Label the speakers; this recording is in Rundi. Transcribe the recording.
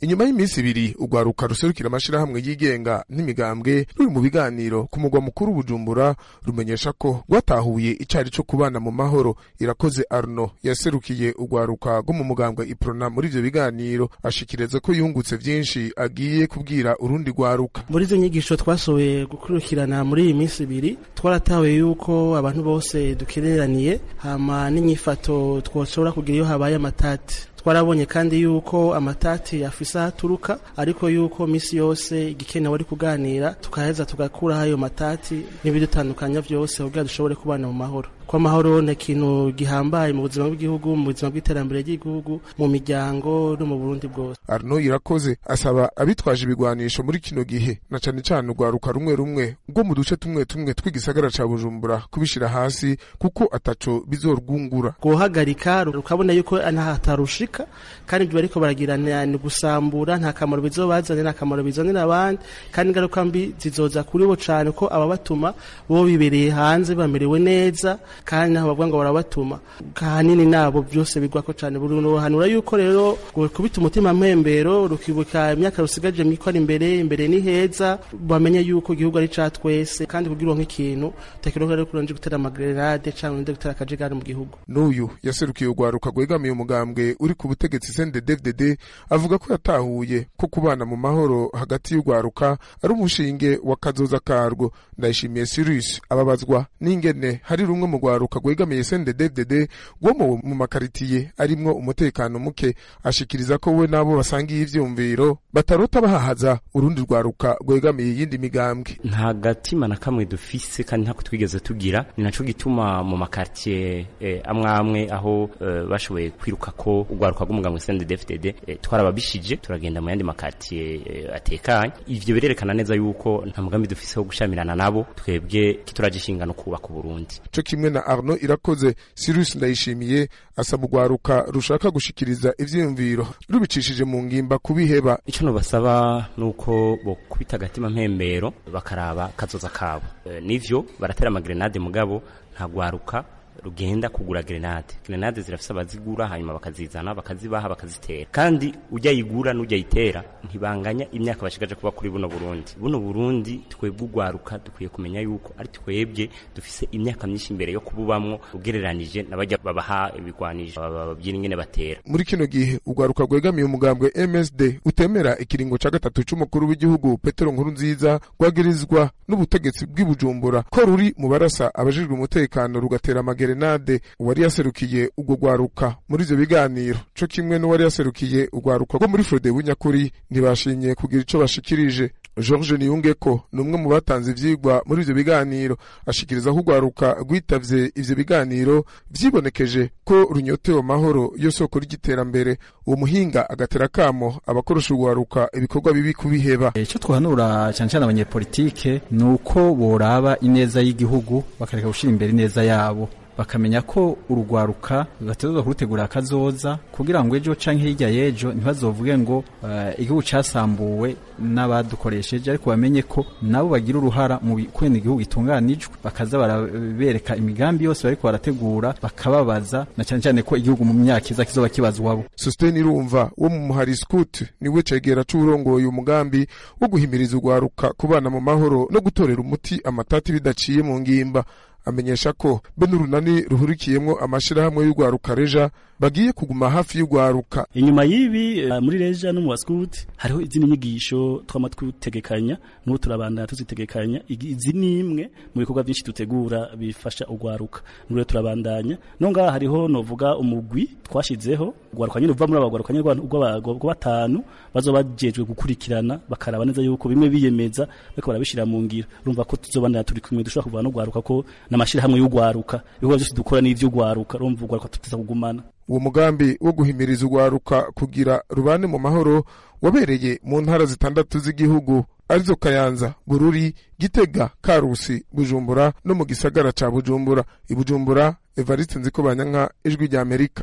Speaker 1: inyuma y'iminsi ibiri urwaruka ruserukira amashirahamwe yigenga n'imigambwe ruri mu biganiro ku mugwa mukuru bujumbura rumenyesha ko rwatahuye icari co kubana mu mahoro irakoze arno yaserukiye urwaruka rwo mu mugambwe iprona muri ivyo biganiro ashikiriza ko yungutse vyinshi agiye kubwira urundi rwaruka
Speaker 2: muri izo nyigisho twasohoye gukurikirana muri iyi minsi ibiri twaratahuye yuko abantu bose dukereraniye hama n'inyifato twoshobora kugira iyo habaye amatati twarabonye kandi yuko amatati afise aho aturuka ariko yuko misi yose igikenewe ari kuganira tukaheza tugakuraho ayo matati n'ibidutandukanya vyose kugira dushobore kubana mu mahoro ko amahoro ni ikintu gihambaye mu buzima bw'igihugu mu buzima bw'iterambere ry'igihugu mu miryango no mu burundi bwose
Speaker 1: arno irakoze asaba abitwaje ibigwanisho muri kino gihe na cane cane urwaruka rumwe rumwe rwo mu duce tumwe tumwe tw'igisagara ca bujumbura kubishira hasi kuko ataco bizorwungura
Speaker 2: guhagarika rukabona yuko ntahatarushika kandi ibyo bariko baragirana ni gusambura nta kamaro bizobazanira nta kamaro bizanira abandi kandi ingaruka mbi zizoza kuri bo cane ko ababatuma bo bibereye hanze bamerewe neza kandi naho bavuga ngo barabatuma kahanini nabo byose bigwako cane buruhanura yuko rero kubita umutima mpembero rukibuka imyaka rusigaje mwikora imbere imbere ni heza bamenye yuko igihugu ari ca twese kandi kugira uronke ikintu utakironka rero kuronje gutera amagerade canke undi gutera akajagari mu gihugu
Speaker 1: n'uyu yaserukiye urwaruka rwegamiye umugambwe uri ku butegetsi CNDD-FDD avuga ko yatahuye ko kubana mu mahoro hagati y'urwaruka ari umushinge wa kazoza karwo ndayishimiye Cyrus ababazwa n'ingene hari rumwe mu rwaruka rwegamiye CNDD-FDD rwo mu makaritiye arimwo umutekano muke ashikiriza ko we nabo basangiye ivyumviro batarota bahahaza urundi rwaruka rwegamiye iyindi migambwe
Speaker 3: nta gatima na kamwe dufise kandi ntako twigeze tugira ni naco gituma mu makartier eh, amwe amwe aho eh, bashoboye kwiruka ko urwaruka rw'umugambwe CNDD-FDD eh, twarababishije turagenda mu yandi makartier eh, atekanye ivyo birerekana neza yuko nta mugambi dufise wo gushamirana nabo twebwe kituragishinga no kubaka Burundi
Speaker 1: co kimwe na Arno irakoze Cyrus ndayishimiye asaba urwaruka rushaka gushikiriza ivyiyumviro rubicishije mu ngimba kubiheba
Speaker 3: ico nobasaba nuko bo kubita agatima mpembero bakaraba kazoza kabo e, nivyo baratera amagrenade mugabo nta gwaruka rugenda kugura grenade grenade zirafise abazigura hanyuma bakazizana bakazibaha bakazitera kandi ujya yigura n'ujya yitera ntibanganya imyaka bashigaje kuba kuri buno Burundi buno Burundi twebwe ugwaruka dukwiye kumenya yuko ari twebwe dufise imyaka myinshi imbere yo kububamwo ugereranije n'abajya babaha ibigwanisho babyina ingene batera
Speaker 1: muri kino gihe ugwaruka rwegamiye umugambwe MSD utemera ikiringo ca gatatu c'umukuru w'igihugu Petero Nkurunziza rwagirizwa n'ubutegetsi bw'ibujumbura ko ruri mu barasa abajijwe umutekano rugatera amagere Grenade uwari yaserukiye urwo rwaruka muri ivyo biganiro co kimwe n'uwari yaserukiye urwaruka rwo muri Frode w'inyakuri ntibashimye kugira ico bashikirije George Niyungeko ni umwe mu batanze ivyigwa muri ivyo biganiro ashikiriza ko urwaruka rwitavye ivyo biganiro vyibonekeje ko runyotewe amahoro yo soko ry'iterambere uwo muhinga agatera kamo abakoresha urwaruka ibikorwa bibi kubiheba
Speaker 4: icyo twahanura cyane cyane abanyepolitike ni uko boraba ineza y'igihugu bakareka gushira imbere ineza yabo bakamenya ko urugwaruka bategerezwa kurutegura akazoza kugira ngo ejo canke hirya y'ejo ntibazovuge ngo uh, igihugu casambuwe n'abadukoresheje ariko bamenye ko nabo bagira uruhara mu kwenda igihugu gitunganijwe bakaza barabereka imigambi yose bariko barategura bakababaza na cyane cyane ko igihugu mu myaka iza kizoba kibazwabo
Speaker 1: Sustain Irumva wo mu Muhari Scout niwe cegera c'urongoye umugambi wo guhimiriza urwaruka kubana mu mahoro no gutorera umuti amatati bidaciye mu ngimba amenyesha ko be n'urunani ruhurikiyemwo amashirahamwe y'urwaruka reja bagiye kuguma hafi y'urwaruka
Speaker 5: inyuma y'ibi uh, muri reja no mu waskuti hariho izindi nyigisho twama twutegekanya n'ubu turabandana tuzitegekanya izi ni imwe mu bikorwa byinshi dutegura bifasha urwaruka n'ubu turabandanya no ngaha hariho novuga umugwi twashizeho urwaruka nyine uva muri abagwaruka nyine rwa batanu bazoba bajejwe gukurikirana bakaraba neza yuko bimwe biyemeza bariko barabishira mu ngiro urumva ko tuzobandana turi kumwe dushobora kuvana n'urwaruka ko n'amashirahamwe y'urwaruka ibikorwa byose dukora n'ivy'urwaruka urumva urwaruka tuteza kugumana
Speaker 1: uwo mugambi wo guhimiriza urwaruka kugira rubane mu mahoro wabereye mu ntara zitandatu z'igihugu arizo Kayanza Bururi Gitega Karusi Bujumbura no mu gisagara ca Bujumbura i Bujumbura Evariste Nzikobanyanka ijwi rya Amerika